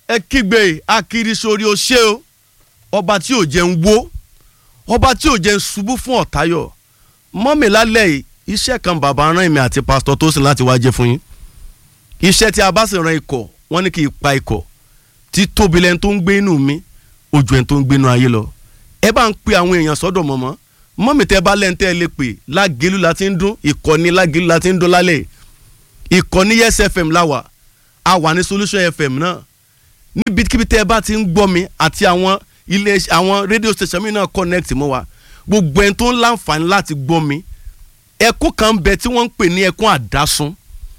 ẹ kígbe akiri sórí o ṣé o ọba tí ò jẹ́ ń wó ọba tí ò jẹ́ ń ṣubú fún ọ̀tayọ̀ mọ́mì lálẹ́ yìí iṣẹ́ kan bàbá rán èmi àti pásítọ̀ tó sì láti wá jẹ́ fún yín iṣẹ́ tí a bá sì ran ikọ̀ wọ́n ní kí n pa ikọ̀ tí tóbi lẹ́ni tó ń gbé inú mi ojú ẹni tó ń gbé inú ayé lọ ẹ bá ń pe àwọn èèyàn sọ́dọ̀ mọ̀mọ́ mọ́mì tẹ́ bá lẹ́ni tẹ́ ẹ lè pè lágẹ̀lú la ti ń dún ìkọ́ni lágẹ̀lú la ti ń dún lálẹ́ ìkọ́ni yes fm láwà a wà ní solution fm náà níbikíbi tẹ́ ẹ bá ti ń gbọ́ mi àti àwọn ilé àwọn rédíò station mi náà connect mọ́ wa gbogbo ẹni tó ń láǹfààní láti gbọ́ mi ẹkún kan bẹ tí wọ́n ń pè ní ẹkún àdásún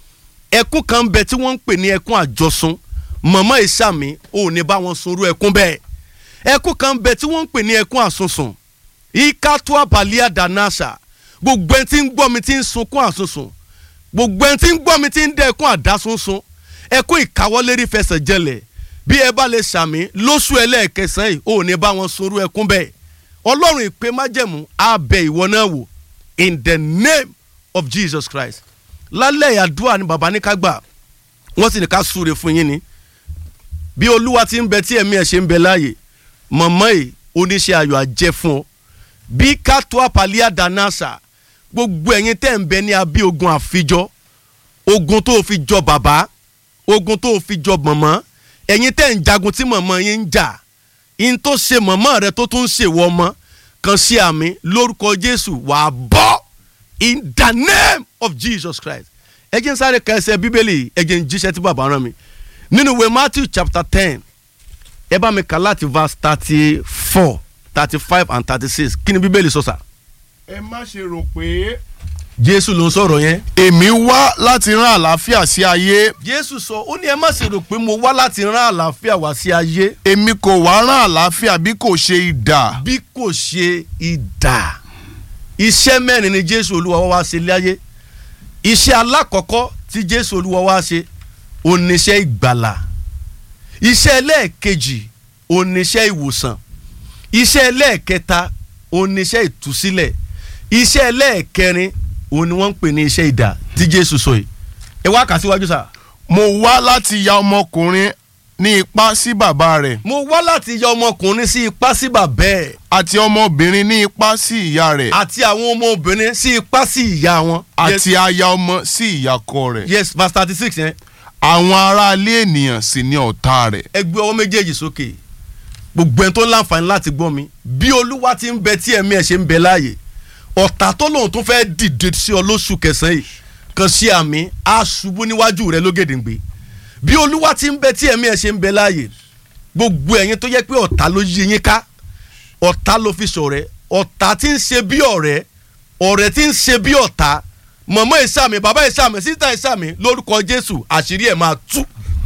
ẹkún kan bẹ tí wọ́n ń pè ní ẹkún àjọsún mọ̀mọ́ ìsàmì ò ní bá wọn sunrú ẹkún bẹ́ẹ̀ ẹkún kan bẹ tí wọ́n ń pè ní ẹkún àsunsùn ìkàtúwà balia danasa gbogbo ẹni tí ń gbọ́ mi tí ń sunkún àsunsùn gbogbo ẹni tí ń gbọ́ mi tí ń dẹ ẹkún àdásunsun ẹkún ìkáwọ́lérí fẹsẹ̀ jẹlẹ̀ bí ẹ bá lè sàmì lóṣù ẹlẹ́ẹ̀kẹsàn yìí ò ní bá wọn sunrú ẹkún bẹ́ẹ̀ ọlọ́run ìpè májẹ̀mú á bẹ ìwọ náà wò in the name of Jesus Christ lálẹ́ àdúrà ni bàbá ní ká gbà wọ́n sì ní ká súre fún yín ni bí olúwa ti ń bẹ tí ẹ̀mí ẹ̀ ṣe ń bẹ láàyè mọ̀mọ́ yìí oníṣẹ́ ayọ̀ àjẹ́ fún ọ bí kátó àpàlíà danasa gbogbo ẹ̀yin tẹ́ ń bẹ ní abí ogun àfijọ́ ogun tó fi jọ bàbá ogun tó fi jọ mọ̀mọ́ ẹ̀yin tẹ́ ń jagun tí mọ̀mọ́ yín ń jà in tó ṣe mọ̀mọ́ rẹ tó tún ṣèwọ́ ọmọ kan sí àmì lórúkọ Jésù wàá bọ́ in the name of Jesus Christ ẹ jẹ́ n sáré ka ẹsẹ̀ bíbélì ẹ jẹ́ n jíṣẹ́ tí bàbá rán mi nínú ìwé Matthew chapter ten ẹ bá mi kà láti verse thirty four thirty five and thirty six kí ni bíbélì sọ sà. ẹ má ṣe rò pé Jésù ló ń sọ̀rọ̀ yẹn. èmi wá láti rán àlàáfíà sí ayé Jésù sọ ó ní ẹ má ṣe rò pé mo wá láti rán àlàáfíà wá sí ayé èmi kò wá rán àlàáfíà bí kò ṣe idà bí kò ṣe idà iṣẹ́ mẹ́rin ni Jésù Olúwa wá ṣe láyé iṣẹ́ alákọ̀ọ́kọ́ tí Jésù Olúwa wá ṣe oníṣẹ́ ìgbàlà iṣẹ́ ẹlẹ́ẹ̀kejì oníṣẹ́ ìwòsàn iṣẹ́ ẹlẹ́ẹ̀kẹta oníṣẹ́ ìtúsílẹ̀ iṣẹ́ ẹlẹ́ẹ̀kẹrin òun ni wọ́n ń pè ní iṣẹ́ idà tí Jésù sọ yìí ẹ wá kà síwájú sá. mo wá láti ya ọmọkùnrin ní ipá sí bàbá rẹ̀ mo wá láti yọ ọmọkùnrin sí ipá sí bàbá ẹ̀ àti ọmọbìnrin ní ipá sí ìyá rẹ̀ àti àwọn ọmọbìnrin sí ipá sí ìyá wọn. àti aya ọmọ sí ìyàkọ rẹ̀ yes verse thirty six yẹn àwọn aráalé ènìyàn sì ni ọ̀tá rẹ̀ ẹ gbé ọwọ́ méjèèjì sókè gbogbo ẹni tó láǹfààní láti gbọ́ mi bí olúwa ti ń bẹ tí ẹ̀mí ẹ̀ ṣe ń bẹ láàyè ọ̀tá tó lòun tó fẹ́ dìde sí ọ lóṣù kẹsàn-án yìí kan sí àmì á ṣubú níwájú rẹ lógèdèǹgbè bí olúwa ti ń bẹ tí ẹ̀mí ẹ̀ ṣe ń bẹ láàyè gbogbo ẹ̀yin tó yẹ pé ọ̀tá ló yí yín ká ọ̀tá ló fi ṣọ̀rẹ́ ọ̀tá tí ń ṣe bí ọ̀rẹ́ ọ̀rẹ́ tí ń ṣe bí ọ̀tá mọ̀mọ́ ìsàmì bàbá ìsàmì sísá ìsàmì lórúkọ jésù àṣírí ẹ̀ máa tú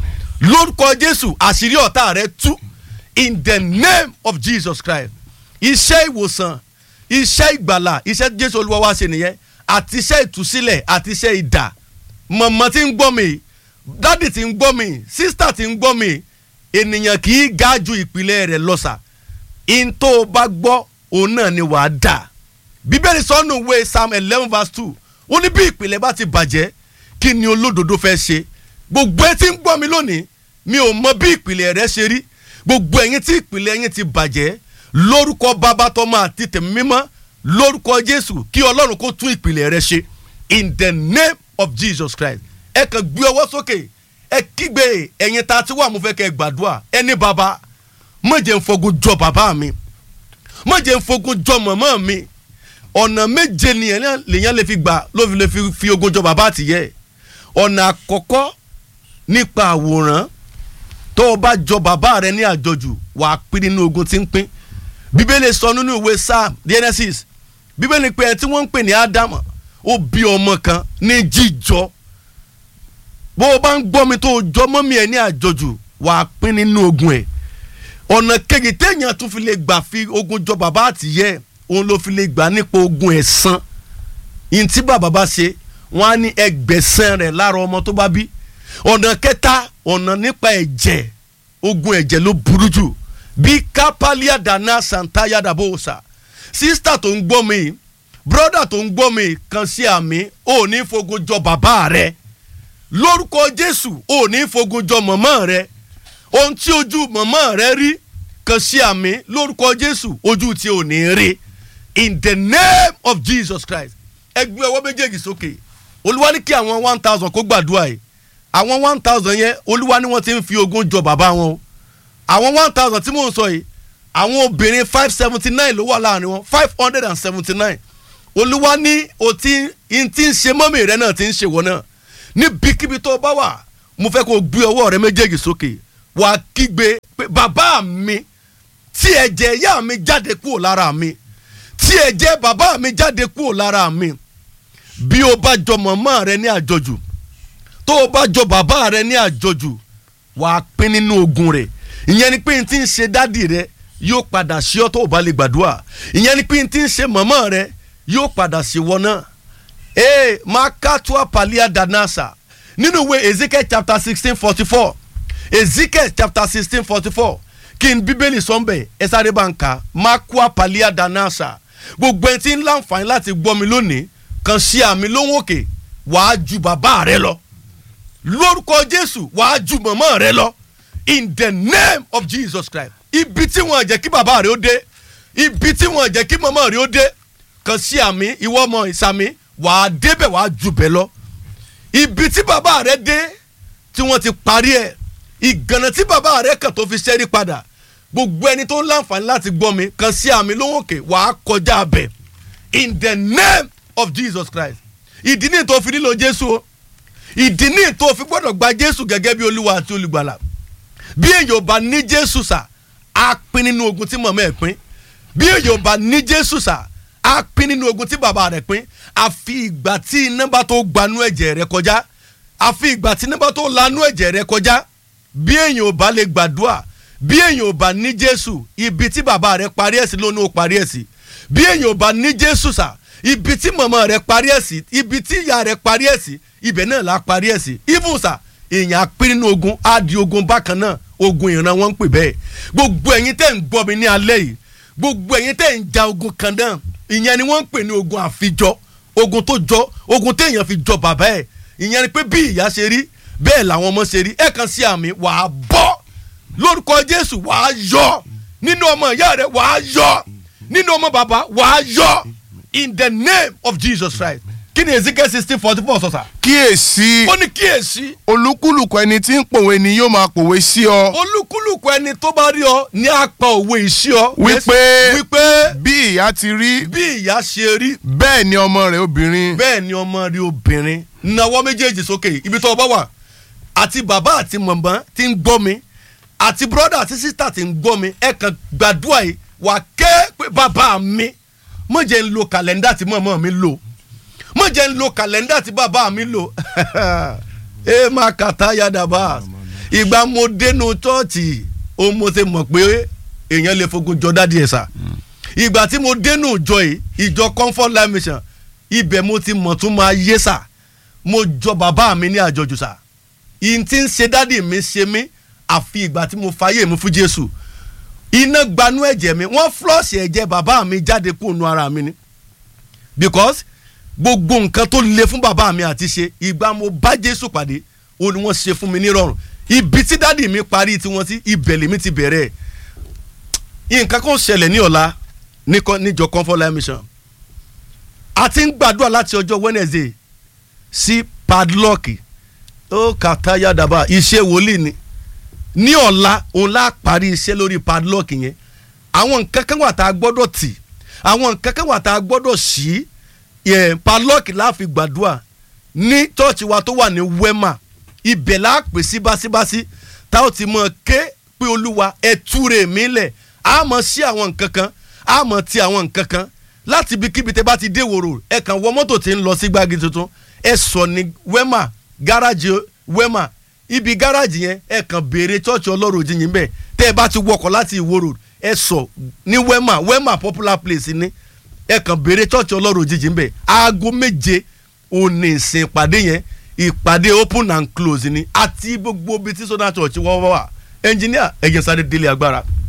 lórúkọ jésù àṣírí ọ̀tá rẹ̀ tú in the name of jesus christ iṣẹ́ ìwòsàn iṣẹ́ ìgbàlà iṣẹ́ tí jésù olúwa wá ṣe nìyẹn àti iṣẹ́ ìtúsílẹ̀ àti iṣẹ́ ìdà mọ̀mọ́ tí ń gbọ́ mi dádì tí ń gbọ́ mi sísítà tí ń gbọ́ mi ènìyàn kì í ga ju ìpìlẹ̀ rẹ̀ lọ́sà in tó o bá gbọ́ òun náà ni wàá dà bíbélì sọ́nù ìwé psalm eleven verse two ó ní bí ìpìlẹ̀ bá ti bàjẹ́ kí ni olódodo fẹ́ ṣe gbogbo ẹ tí ń gbọ́ mi lónìí mi ò mọ bí ìpìlẹ̀ rẹ ṣe rí gbogbo ẹ̀yin tí ìpìlẹ̀ yín ti bàjẹ́ lórúkọ bàbá tọmọ àti tẹ̀mí mímọ́ lórúkọ jésù kí ọlọ́run kó tún ìpìlẹ̀ rẹ ṣe in the name of jesus christ ẹ kàn gbé ọwọ́ sókè ẹ kígbe ẹ̀yin tá a ti wà mo fẹ́ kẹ́ ẹ gbàdúrà ẹni bàbá má jẹ́ n fogun jọ bàbá mi má jẹ́ n fogun jọ màmá mi ọ̀nà méje nìyẹn lèyàn lè fi gbà ló fi lè fi fi ogun jọ bàbá àtìyẹ ọ̀nà àkọ́kọ́ nípa àwòrán tó o bá jọ bàbá rẹ ní àjọjù wà á pín nínú ogun tí ń pín bíbélì sọ nínú ìwé psalm genesis bíbélì pé ẹ tí wọ́n ń pè ní ádámù ó bí ọmọ kan ní jíjọ bó o bá ń gbọ́ mi tó o jọ mọ́ mi ẹ̀ ní àjọjù wà á pín nínú ogun ẹ̀ ọ̀nà kejì téèyàn tún fi lè gbà fi ogun jọ bàbá àtìyẹ òun ló fi lè gbà nípa ogun ẹ̀san yìí tí bàbá bá ṣe wọ́n á ní ẹgbẹ̀sán rẹ̀ lára ọmọ tó bá bí ọ̀nà kẹta ọ̀nà nípa ẹ̀jẹ̀ ogun ẹ̀jẹ̀ ló burú jù bí kápálíà dáná santaya dàbòsà sísítà tó ń gbọ́ mi bírọ́dà tó ń gbọ́ mi kan sí àmì ò ní fogun jọ bàbá rẹ lórúkọ jésù ò ní fogun jọ mọ̀mọ́ rẹ ohun tí ojú mọ̀mọ́ rẹ rí kan sí àmì lórúkọ jésù ojú tí ò ní rí in the name of jesus christ ẹgbẹ́ ọwọ́ méjèèjì sókè olúwa ní kí àwọn one thousand kó gbàdúrà yìí àwọn one thousand yẹn olúwa ní wọ́n ti ń fi ogún jọ bàbá wọn o àwọn one thousand tí mò ń sọ yìí àwọn obìnrin five seventy nine ló wà láàrin wọn five hundred and seventy nine olúwa ní o ti ń ti ń ṣe mọ́mì rẹ náà ti ń ṣe wọ́n náà níbikíbi tó o bá wà mo fẹ́ kó o gbé ọwọ́ rẹ méjèèjì sókè wà á kígbe pé bàbá mi tí ẹ̀jẹ̀ ìyá mi jáde kúrò lára mi tí ẹ̀jẹ̀ bàbá mi jáde kúrò lára mi bí o bá jọ mọ̀mọ́ rẹ ní àjọjù tó o bá jọ bàbá rẹ ní àjọjù wà á pín nínú ogun rẹ ìyẹn ni pé n ti ń ṣe dádì rẹ yóò padà ṣe ọ́ tó o bá lè gbàdúrà ìyẹn ni pé n ti ń ṣe mọ̀mọ́ rẹ yóò padà ṣe wọ́n náà ee makatua palia danasa nínú ìwé ezekiel chapter sixteen forty four ezekiel chapter sixteen forty four kí n bíbélì sọ́nbẹ̀ ẹ sáré bá ń kà makua palia danasa gbogbo ẹni tí ń láǹfààní láti gbọ́ mi lónìí kan sí àmì lóhùn òkè wàá ju bàbá rẹ lọ lórúkọ jésù wàá ju mọ̀mọ́ rẹ lọ in the name of jesus christ ibi tí wọn jẹ́ kí bàbá rẹ ó dé ibi tí wọn jẹ́ kí mọ̀mọ́ rẹ ó dé kan sí àmì ìwọ ọmọ ìsàmì wàá débẹ̀ wàá ju bẹ̀ lọ ibi tí bàbá rẹ dé tí wọ́n ti parí ẹ̀ ìgànnà tí bàbá rẹ kàn tó fi ṣẹ́rí padà gbogbo ẹni tó ń láǹfààní láti gbọ́ mi kan sí àmì lóhùn òkè wàá kọjá bẹ̀ in the name of jesus christ ìdí ní tó fi nílò jésù o ìdí ní tó fi gbọ́dọ̀ gba jésù gẹ́gẹ́ bí olúwa àti olùgbàlà bí èyàn bá ní jésù sà á pín nínú ogun tí mọ̀mọ́ ẹ̀ pín bí èyàn bá ní jésù sà á pín nínú ogun tí bàbá rẹ̀ pín àfi ìgbà tí iná bá tó gbanú ẹ̀jẹ̀ rẹ̀ kọjá àfi ìgbà tí iná bá tó lanú ẹ̀jẹ̀ rẹ̀ kọjá bí èyàn ò bá lè gbàdúrà bí èyàn ò bá ní jésù ibi tí bàbá rẹ̀ parí ẹ̀ sí ló ní ó parí ẹ̀ sí bí èyàn ò bá ní jésù sà ibi tí mọ̀mọ́ rẹ̀ parí ẹ̀ sí ibi tí ìyá rẹ̀ parí ẹ̀ sí ibẹ̀ náà la parí ẹ̀ sí even sà èèyàn apín nínú ogun á di ogun bákan náà ogun ìran wọn ń pè bẹ́ẹ̀ gbogbo ẹ̀yin tẹ́ ń gbọ́ mi ní alẹ́ yìí gbogbo ẹ̀yin tẹ́ ń ja ogun kan náà ìyẹn ni wọ́n ń pè ní ogun àfijọ́ ogun tó jọ ogun téèyàn fi jọ bàbá ẹ̀ ìyẹn ni pé bí ìyá ṣe rí bẹ́ẹ̀ làwọn ọmọ ṣe rí ẹ̀ kan sí àmì wàá bọ́ lórúkọ jésù wàá yọ nínú ọmọ ìyá rẹ wàá yọ nínú ọmọ bàbá wàá yọ in the name of jesus christ kí ni ezekiel sixteen forty four sọ̀sà. kíyèsí ó ní kíyèsí olúkúlùkù ẹni tí ń pòwe ni yóò máa pòwe sí ọ olúkúlùkù ẹni tó bá rí ọ ní apá òwe ìṣí ọ. Wípé- wípé bí ìyá ti rí bí ìyá ṣe rí bẹ́ẹ̀ ni ọmọ rẹ̀ obìnrin bẹ́ẹ̀ ni ọmọ rí obìnrin nawọ́ méjèèjì sókè ibi tó o bá wà àti bàbá àti mọ̀mọ́ ti ń gbọ́ mi àti brọ́dà àti sísítà ti ń gbọ́ mi ẹ kàn gbàdúrà yìí wà ké pé bàbá mi mo jẹ́ ń lo kàlẹ́ndà tí mọ̀mọ́ mi lò mo jẹ́ ń lo kàlẹ́ndà tí bàbá mi lò ẹ máa kàtá yàdàbà ìgbà mo dénú chọ́ọ̀chì ó mo ti mọ̀ pé èèyàn lè fogun jọ dádì ẹ̀ sà ìgbà tí mo dénú ìjọ yìí ìjọ comfort life mission ibẹ̀ mo ti mọ̀ tún máa yé sà mo jọ bàbá mi ní àjọjù sà ìyìn tí ń ṣe dádì mi ṣe mí àfi ìgbà tí mo fàyè mi fún jésù iná gbanú ẹ̀jẹ̀ mi wọ́n flọ́ọ̀sì ẹ̀jẹ̀ bàbá mi jáde kúrò nú ara mi ni because gbogbo nǹkan tó le fún bàbá mi àti ṣe ìgbà mo bá jésù pàdé ó ní wọ́n ṣe fún mi nírọ̀rùn ibi tí dádì mi parí tiwọn sí ibẹ̀ lèmi ti bẹ̀rẹ̀ nǹkan kan ṣẹlẹ̀ ní ọ̀la ní kọ́- níjọ comfort life mission a ti ń gbàdúrà láti ọjọ́ wednesday sí padlock ó kàtá yàdàbà iṣẹ́ wòlíì ni ní ọ̀la òun lá parí iṣẹ́ lórí padlock yẹn àwọn nǹkan kan wà tá a gbọ́dọ̀ tì àwọn nǹkan kan wà tá a gbọ́dọ̀ sí yẹn padlock la fi gbàdúrà ní chọ́ọ̀chì wa tó wà ní wema ibẹ̀ la pè sí báṣíbáṣí tá ó ti mọ̀ ké pé olúwa ẹ túre mi lẹ̀ á mọ̀ sí àwọn nǹkan kan á mọ̀ ti àwọn nǹkan kan láti ibikíbi tẹ bá ti dé wòrò ẹ kàn wọ mọ́tò tí ń lọ sí gbági tuntun ẹ sọ ní wema gáràjì wema ibi gáràjì yẹn ẹ kàn béèrè chọ́ọ̀chì ọlọ́run òjìyìn bẹ́ẹ̀ tẹ́ ẹ bá ti wọkọ̀ láti ìwòrò ẹ sọ ní wema wema popular place ni ẹ kàn béèrè chọ́ọ̀chì ọlọ́run òjijì ń bẹ̀ aago méje òní ìsìn ìpàdé yẹn ìpàdé open and close ni àti gbogbo ibi tí sọ́dọ̀ church wọ́n wà ẹnjìníà ẹ̀jẹ̀ sáré délé agbára.